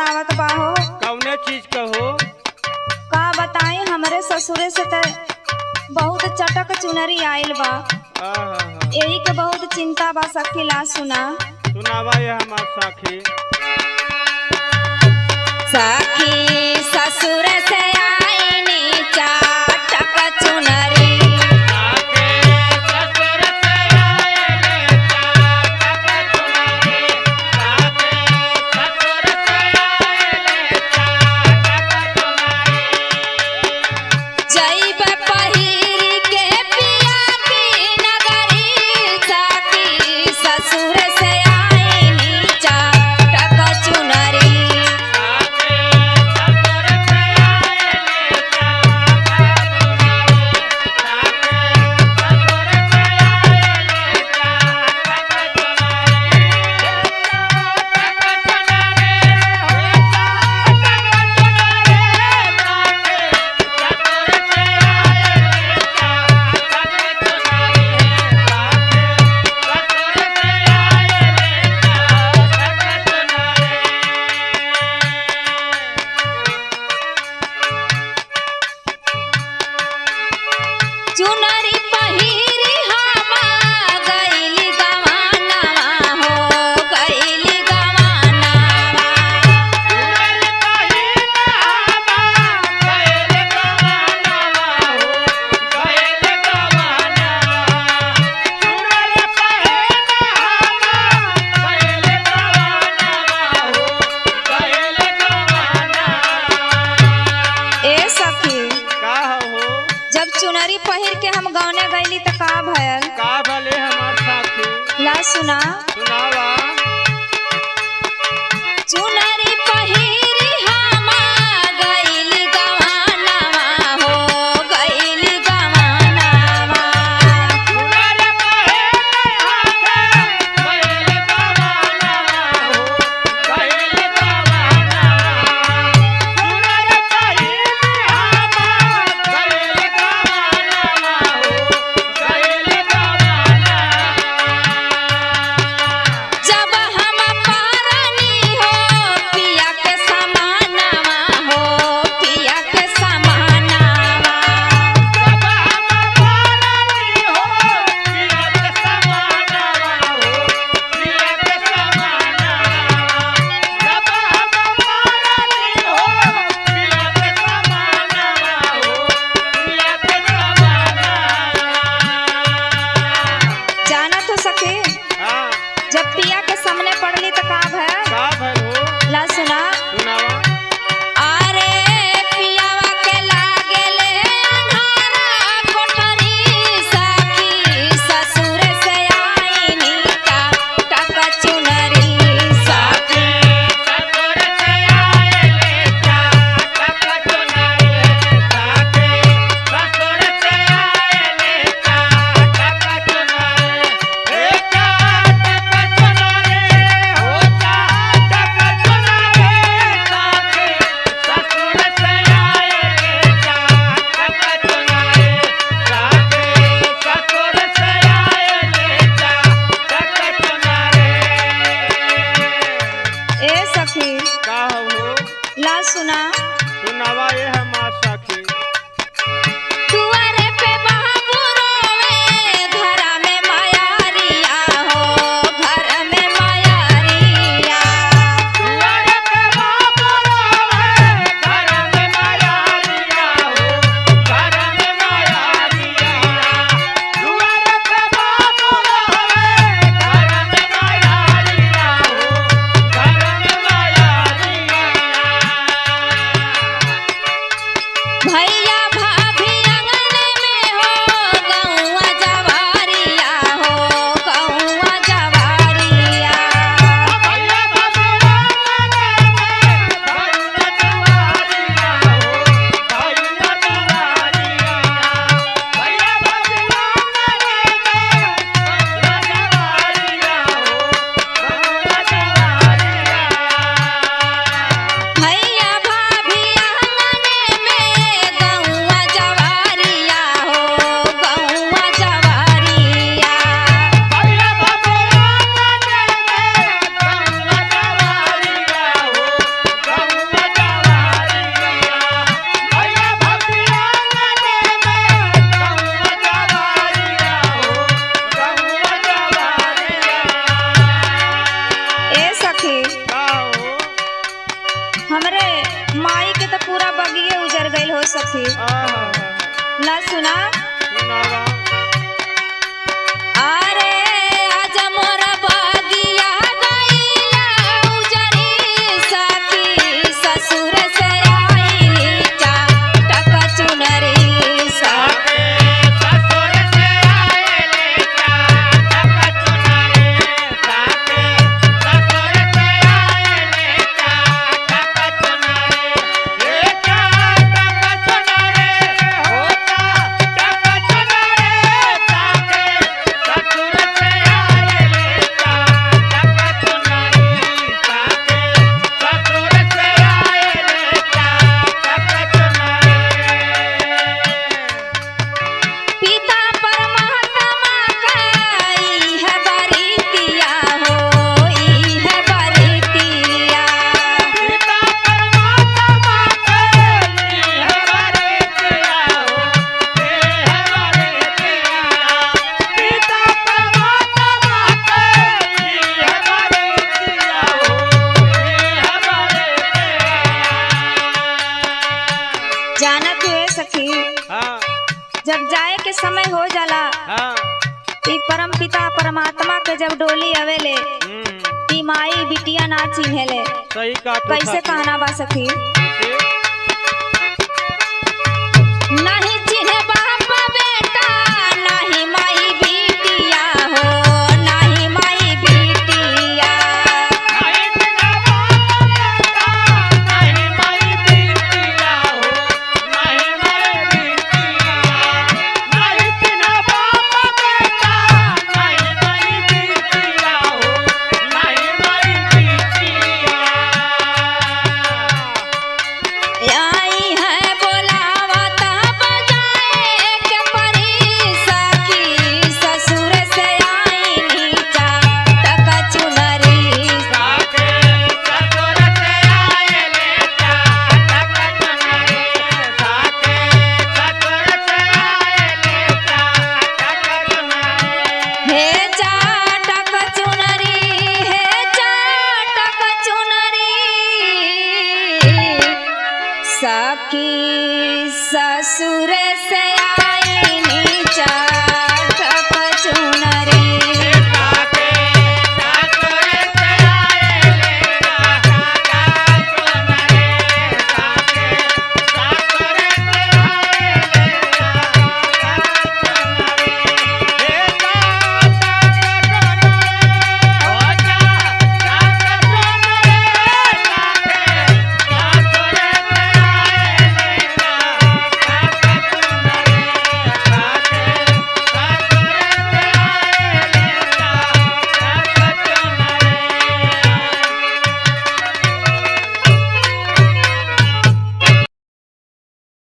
सतावत बा हो कौने चीज का हो का बताई हमरे ससुरे से त बहुत चटक चुनरी आइल बा आहा, यही के बहुत चिंता बा सखी ला सुना सुनावा ये हमार साखी सखी ससुर से आईनी चटक चुनरी जइब पहिरी के पिया की नगरी सखी ससुर से आईनी चटक चुनरी चुनरी पहिरी हमा गइली गवानवा हो गइली गवानवा ए सखी का हो जब चुनरी पहिर के हम गाने गइली त का भयल का भले हमार साखी ला सुना सुनावा चुनरी पहिरी हमा गइली गवानवा हो गइली गवानवा जब हम पारनी हो पिया के समानवा हो पिया के समानवा जाना तो सके हाँ, जब पिया के सामने पड़ली त का भयल का भल हो ला सुना सुनावा अरे पियावा के लागेले अन्हारा कोठरी सखी ससुर से आईनी का टक चुनरी सखी ए सखी का हो ला सुना सुनावा ये हमार साखी दुआरे पे बाबू रोवे घरा में मायारिया हो घर में मायारिया हमरे माई के तो पूरा बगिए उजर गईल हो सखी आहा ला सुना सुनावा अरे आज मोर बगिया गईला उजरी सखी ससुर से आईली चाटक चुनरी सखी पिता परमात्मा कई है बरितिया हो ई है बरितिया जानत हुए सखी हाँ जब जाए के समय हो जाला हाँ ई परम पिता परमात्मा के जब डोली आवेले हम्म, ई माई बिटिया ना चिन्हेले सही का कैसे कहना बा सखी कैसे नहीं चिन्हे बाप बेटा नहीं माई बिटिया हो नहीं माई बिटिया आई है बोलावता बजाए के परी सखी ससुर से आई नीचा टका चुनरी हे चाटक चुनरी हे चाटक चुनरी सखी ससुर से आई नीचा